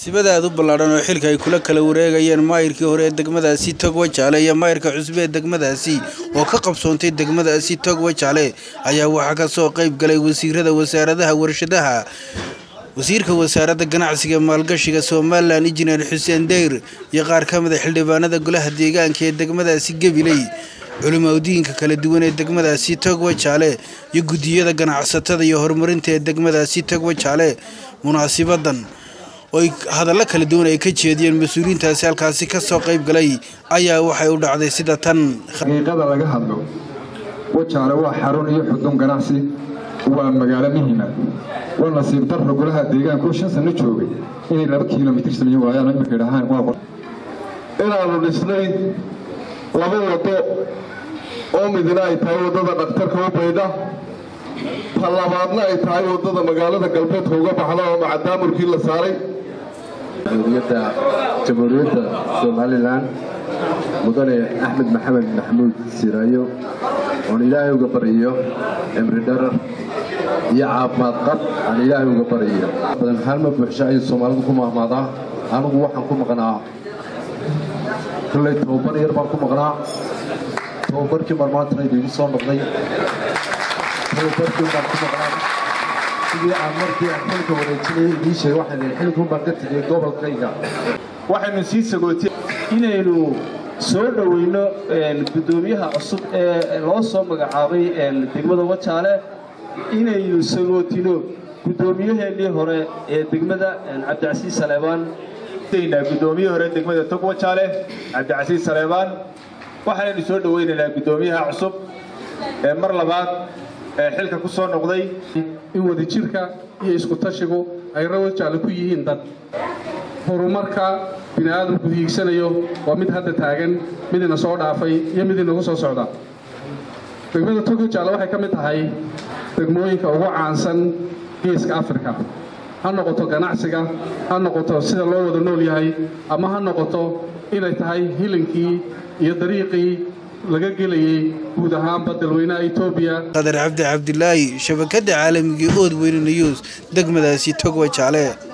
sibada aad u ballaadhan oo xilka ay kula kala wareegayeen maayirkii hore ee degmadaasi togwa jaale iyo maayirka cusbe ee degmadaasi oo ka qabsoontay degmadaasi togwa jaale ayaa waxaa ka soo qayb galay wasiirada wasaaradaha warshadaha wasiirka wasaaradda ganacsiga maalgashiga somalilan injineer xuseen deyr iyo qaar ka mid a xildhibaanada golaha deegaanka ee degmadaasi gabiley culimaudiinka kala duwan ee degmadaasi togwa jaale iyo guddiyada ganacsatada iyo horumarinta ee degmadaasi togwa jaale munaasibadan oo hadallo kala duwan ay ka jeediyeen mas-uuliyiintaasi halkaasi ka soo qayb galay ayaa waxay u dhacday sida tan xaqiiqada laga hadlo wajaale waa xarun iyo xudun ganacsi waa magaalo muhiima waa nasiib darro golaha deegaanka oo shan sano joogay inay laba kilomitir samayn waayaan iminka idhahaan waa inaanu dhisnay laba waddo oo midna ay tahay waddada dhakhtarka u baydha ta labaadna ay tahay waddada magaalada galbeedka uga baxda oo macadaamurkii la saaray dowliyadda jamhuuriyadda somalilan mudane axmed maxamed maxamuud siraayo oon ilaahay uga baryiyo cimri dharar iyo caafimaad qab aan ilaahay uga baryiyo badan halma buuxsho ayay soomaalidu ku mahmaadaa anigu waxaan ku maqnaa kolley tobabar yar baan ku maqnaa tobabarkii marmaantana idiigu soo noqday tobabarkii baan ku maqnaa sidii aan markii aan xilka wareejinayay idiin sheegay waxaan leeyahay xilkun baan ka tegay gobolkayga waxaynu sii sagootay inaynu soo dhoweyno guddoomiyaha cusub ee loo soo magacaabay degmada wajaale inaynu sagootino guddoomiyaheennii hore ee degmada cabdicasiis saleebaan guddoomiye hore degmada tog wajaale cabdicasiis saleebaan waxaanaynu soo dhoweynaynaa guddoomiyaha cusub ee mar labaad ee xilka ku soo noqday in wadajirka iyo isku-tashigu ay rawajaale ku yihiin dad horumarka bini aadamku hiigsanayo waa mid hadda taagan mid ina soo dhaafay iyo mid inagu soo socda degmada togojaale waxay ka mid tahay degmooyinka ugu caansan geeska afrika ha noqoto ganacsiga ha noqoto sida loo wada nool yahay ama ha noqoto inay tahay hilinkii iyo dariiqii laga gelayay guud ahaanba dalweynaha etoobiya qadar cabdi cabdilaahi shabakada caalamigii ood weyne news degmadaasi togwa jaale